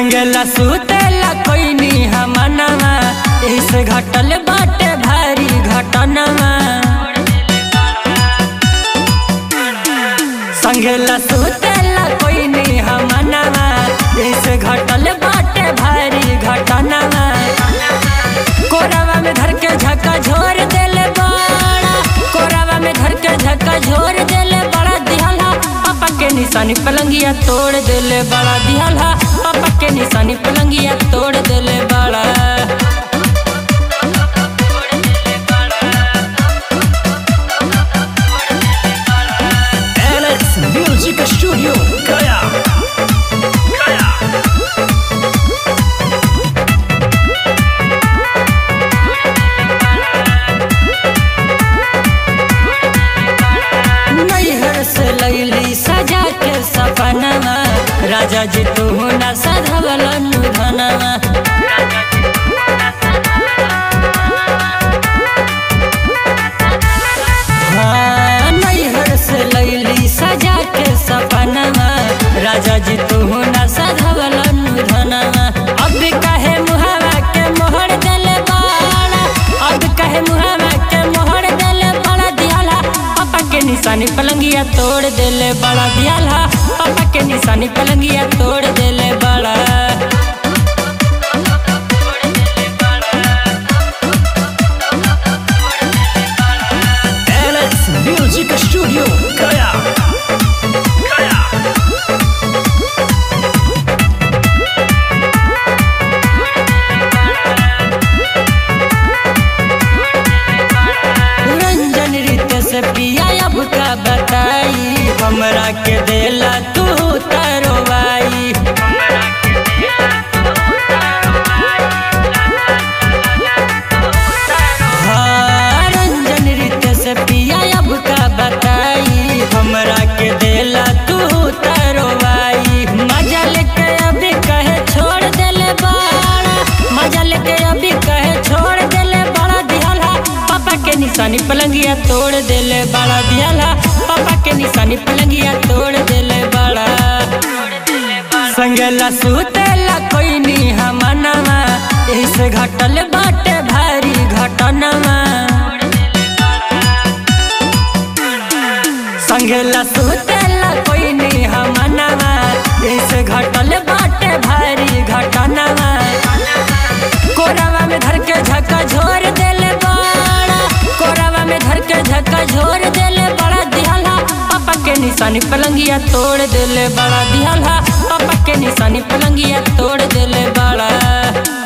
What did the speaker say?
संगला सुतेला कोई नी हमनवा इस घटल बाटे भारी घटनवा संगला सुतेला कोई नी हमनवा इस घटल बाटे भारी घटनवा कोरावा में धर के झका झोर देले बड़ा कोरावा में धर के झका झोर देले बड़ा दिहला पापा के निशानी पलंगिया तोड़ देले बड़ा दिहला पापा के निशानी पलंगिया तोड़ देले बड़ा Alex Music Studio Gaya Gaya नैहर से लैली सजा के सपनवा राजा जी तू ना सधवल धनवा हाँ, नैहर से लैली सजा के सपनवा राजा जी तू ना सधवल धनवा अब कहे मुहावा के मोहर देले बाड़ा अब कहे मुहावा के मोहर देले बड़ा दियाला पापा के निशानी पलंगिया तोड़ देले बड़ा दियाला पापा के निशानी पलंगिया तोड़ देले बड़ा Alex Music Studio Gaya Gaya Ranjan रीत से पिया अब का बताई हमरा के देला तू तरवाई हाँ, रंजन रीत से पिया अब का बताई हमरा के देला तू तरवाई मजा लेके अभी कहे छोड़ देले बाड़ा मजा लेके अभी कहे छोड़ देले बड़ा दिहला पापा के निशानी पलंगिया तोड़ देले बड़ा दिहला पापा के निशानी पलंगिया तोड़ देले बड़ा संगला सुतेला कोई नी हमनवा इस घटल बाटे भारी घटनवा संगला सुतेला कोई नी हमनवा इस घटल बाटे भारी घटनवा कोरावा में धर के झका झोर देले बड़ा कोरावा में धर के झका झोर देले बड़ा दिहला पापा के निशानी पलंगिया तोड़ देले बड़ा दिहला पापा के निशानी पलंगिया तोड़ देले बड़ा